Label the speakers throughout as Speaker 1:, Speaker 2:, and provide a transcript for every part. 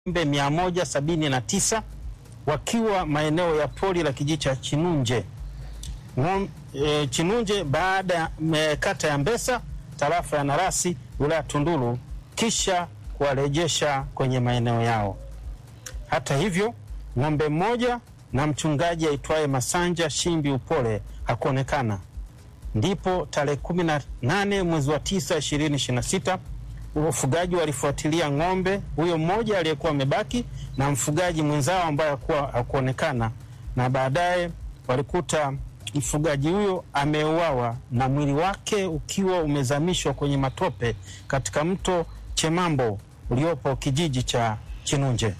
Speaker 1: ng'ombe mia moja sabini na tisa wakiwa maeneo ya pori la kijiji cha Chinunje Ng'om, e, Chinunje baada ya me- kata ya Mbesa tarafa ya Narasi wilaya Tunduru kisha kuwarejesha kwenye maeneo yao. Hata hivyo, ng'ombe mmoja na mchungaji aitwaye Masanja Shimbi Upole hakuonekana. Ndipo tarehe kumi na nane mwezi wa tisa ishirini ishirini na sita wafugaji walifuatilia ng'ombe huyo mmoja aliyekuwa amebaki na mfugaji mwenzao ambaye hakuwa hakuonekana, na baadaye walikuta mfugaji huyo ameuawa na mwili wake ukiwa umezamishwa kwenye matope katika mto Chemambo uliopo kijiji cha Chinunje.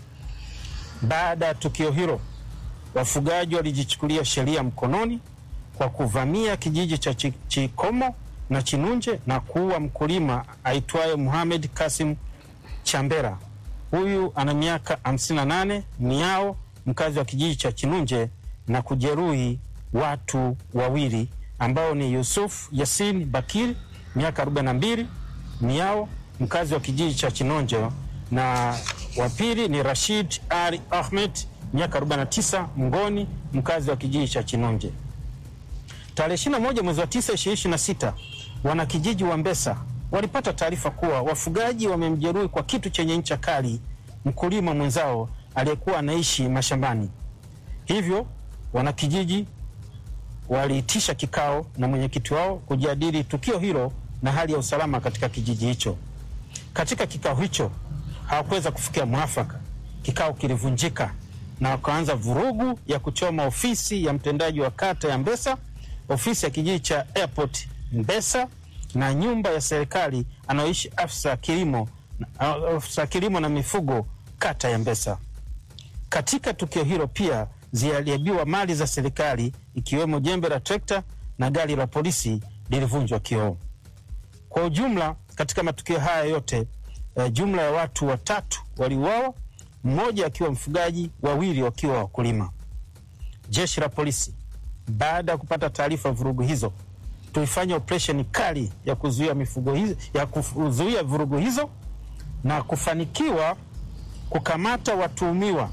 Speaker 1: Baada ya tukio hilo, wafugaji walijichukulia sheria mkononi kwa kuvamia kijiji cha Chi- Chikomo na Chinunje na kuua mkulima aitwaye Muhamed Kasim Chambera. Huyu ana miaka 58, miao mkazi wa kijiji cha Chinunje na kujeruhi watu wawili ambao ni Yusuf Yasin Bakiri miaka 42, miao mkazi wa kijiji cha Chinonje na wa pili ni Rashid Ali Ahmed miaka 49, mngoni mkazi wa kijiji cha Chinonje. Tarehe 21 mwezi wa 9 2026, wanakijiji wa Mbesa walipata taarifa kuwa wafugaji wamemjeruhi kwa kitu chenye ncha kali mkulima mwenzao aliyekuwa anaishi mashambani. Hivyo wanakijiji waliitisha kikao na mwenyekiti wao kujadili tukio hilo na hali ya usalama katika kijiji hicho. Katika kikao hicho hawakuweza kufikia mwafaka. Kikao kilivunjika na wakaanza vurugu ya kuchoma ofisi ya mtendaji wa kata ya Mbesa, ofisi ya kijiji cha Airport Mbesa na nyumba ya serikali anayoishi afisa kilimo, afisa kilimo na mifugo kata ya Mbesa. Katika tukio hilo pia ziliharibiwa mali za serikali ikiwemo jembe la trekta na gari la polisi lilivunjwa kioo. Kwa ujumla, katika matukio haya yote eh, jumla ya watu watatu waliuawa, mmoja akiwa mfugaji, wawili wakiwa wakulima. Jeshi la polisi baada ya kupata taarifa ya vurugu hizo, tulifanya operesheni kali ya kuzuia mifugo hizo, ya kuzuia vurugu hizo na kufanikiwa kukamata watuhumiwa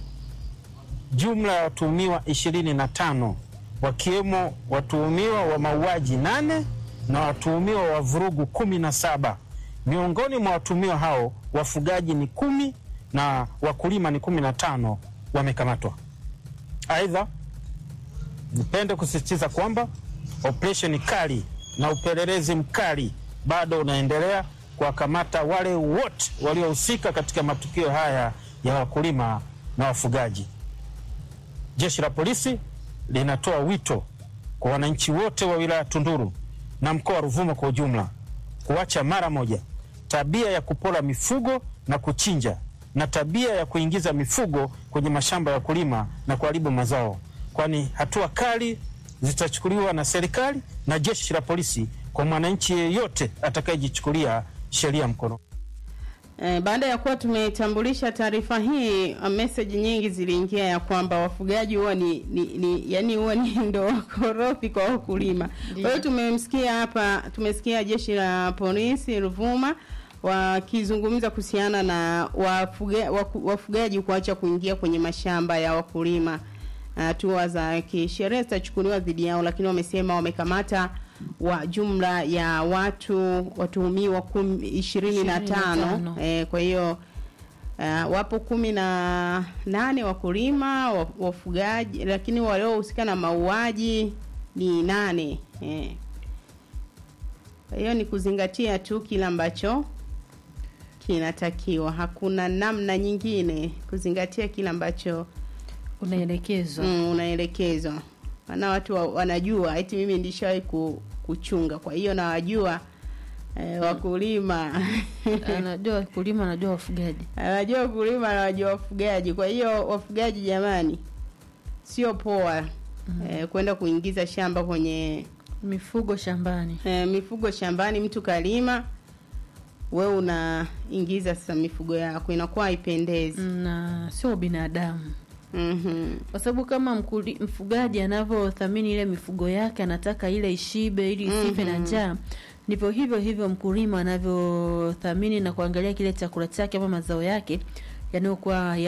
Speaker 1: jumla ya watuhumiwa ishirini na tano wakiwemo watuhumiwa wa mauaji nane na watuhumiwa wa vurugu kumi na saba. Miongoni mwa watuhumiwa hao wafugaji ni kumi na wakulima ni kumi na tano wamekamatwa. Aidha, nipende kusisitiza kwamba operesheni kali na upelelezi mkali bado unaendelea kuwakamata wale wote waliohusika katika matukio haya ya wakulima na wafugaji. Jeshi la polisi linatoa wito kwa wananchi wote wa wilaya Tunduru na mkoa wa Ruvuma kwa ujumla kuacha mara moja tabia ya kupola mifugo na kuchinja na tabia ya kuingiza mifugo kwenye mashamba ya wakulima na kuharibu mazao, kwani hatua kali zitachukuliwa na serikali na jeshi la polisi kwa mwananchi yeyote atakayejichukulia sheria mkono.
Speaker 2: Eh, baada ya kuwa tumetambulisha taarifa hii, uh, message nyingi ziliingia ya kwamba wafugaji huwa ni, ni, ni yani huwa ni ndo wakorofi kwa wakulima. Kwa hiyo tumemsikia hapa, tumesikia jeshi la polisi Ruvuma wakizungumza kuhusiana na wafuga, waku- wafugaji kuacha kuingia kwenye mashamba ya wakulima. Hatua za kisheria zitachukuliwa dhidi yao, lakini wamesema wamekamata wa jumla ya watu watuhumiwa kum- ishirini na tano
Speaker 3: 25.
Speaker 2: eh, kwa hiyo uh, wapo kumi na nane wakulima wa- wafugaji, lakini waliohusika na mauaji ni nane eh. Kwa hiyo ni kuzingatia tu kile ambacho kinatakiwa, hakuna namna nyingine, kuzingatia kile ambacho
Speaker 3: unaelekezwa
Speaker 2: mm, unaelekezwa. Maana watu wa, wanajua eti mimi ndishawahi ku, kuchunga, kwa hiyo nawajua eh, wakulima
Speaker 3: anajua wakulima anajua wafugaji
Speaker 2: anajua wakulima anawajua wafugaji. Kwa hiyo wafugaji, jamani, sio poa eh, kwenda kuingiza shamba kwenye
Speaker 3: mifugo shambani
Speaker 2: eh, mifugo shambani. Mtu kalima, we unaingiza sasa mifugo yako, inakuwa haipendezi.
Speaker 3: na sio binadamu
Speaker 2: Mhm.
Speaker 3: kwa sababu kama mkuli, mfugaji anavyothamini ile mifugo yake anataka ile ishibe ili isife na njaa ndivyo hivyo hivyo mkulima anavyothamini na kuangalia kile chakula chake ama mazao yake yanayokuwa